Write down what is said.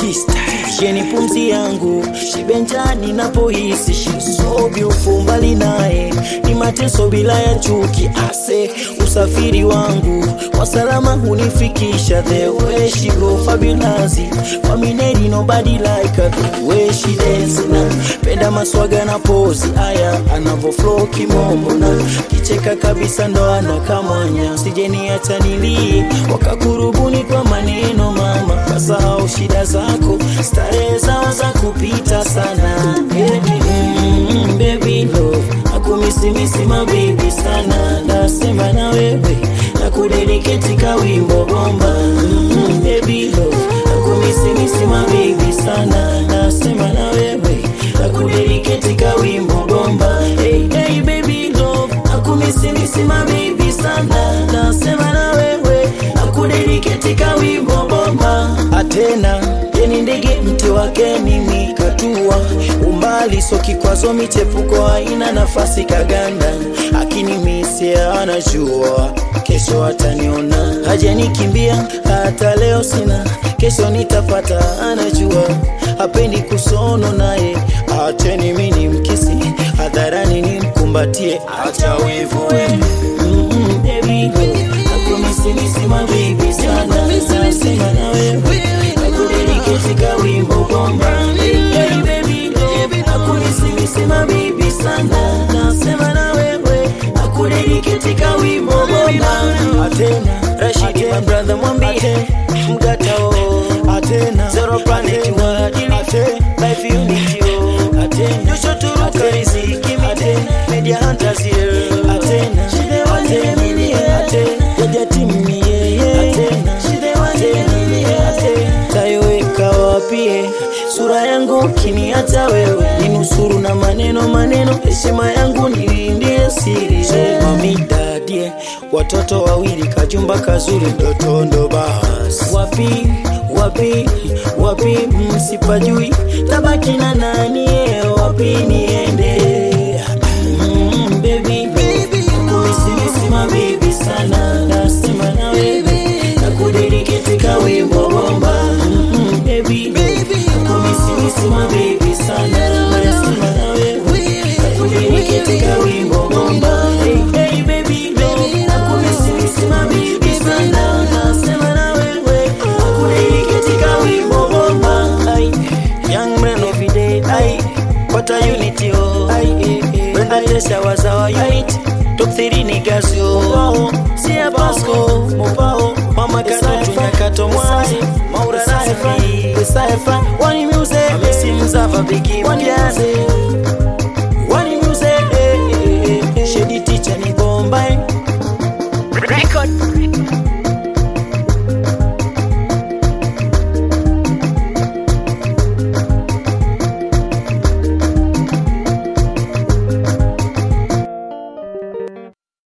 Tista Sheni pumzi yangu shibenjani napohisi shisobi ufu mbali naye ni mateso bila ya chuki ase usafiri wangu kwa salama hunifikisha the way she go fabulous kwa mineri nobody like her the way she dance na penda maswaga na pozi aya anavo flow kimombo na kicheka kabisa ndo anakamwanya sijeniacha nilie wakakurubuni kwa maneno mama kasahau shida zako starehe zao za kupita sana mm, baby love nakumisimisi mabibi sana nasema na wewe nakudediketi kawimbo bomba mm, baby love nakumisimisi mabibi sana nasema na wewe nakudediketi kawimbo bomba hey, hey, baby love nakumisimisi mabibi sana nasema na wewe nakudediketi kawimbo bomba atena yeni ndege mti wake ni mikatua umbali so kikwazo michepuko haina nafasi kaganda akini misia anajua kesho ataniona hajanikimbia hata leo sina kesho nitapata anajua hapendi kusono naye acheni mini mkisi hadharani nimkumbatie acha wivu we Mm-mm, baby girl. Nakumisimisi mabibi sana nasema na wewe nakudediketi kawimbo bomba Hey, baby girl. Nakumisimisi mabibi sana nasema na wewe nakudediketi kawimbo bomba atena Rashidi my brother mwambie mgatao atena zero planet wadili life unity oh atena Joshua Turuka riziki atena media hunters here atena atena atena jaja timu yeye atena atena atena tayoweka wapie sura yangu kini hata wewe ninusuru na maneno maneno heshima yangu nilindie siri mamidadie watoto wawili kajumba kazuri ndoto ndo basi wapi wapi wapi msipajui tabaki na nani eh, wapi niende mm, baby kumisimisi mabibi sana nasema na wewe nakudediketi kawimbo bomba mm, baby kumisimisi mabibi sana nasema na wewe nakudediketi kawimbo bomba hey, hey, baby nakumisimisi mabibi sana nasema na wewe nakudediketi kawimbo bomba Ay, young man of the day ay what a unity oh ay eh, eh, Brenda Tesha was our unit top 3 niggas yo oh Sia Pasco Mopao Mama Katu Nyakato Mwasi Maura Nafi Saifa Wani Music Messi Mzava Biggie Mwandiaze Wani Music eh, eh, eh, eh. Shady Teacher ni Bombay Record.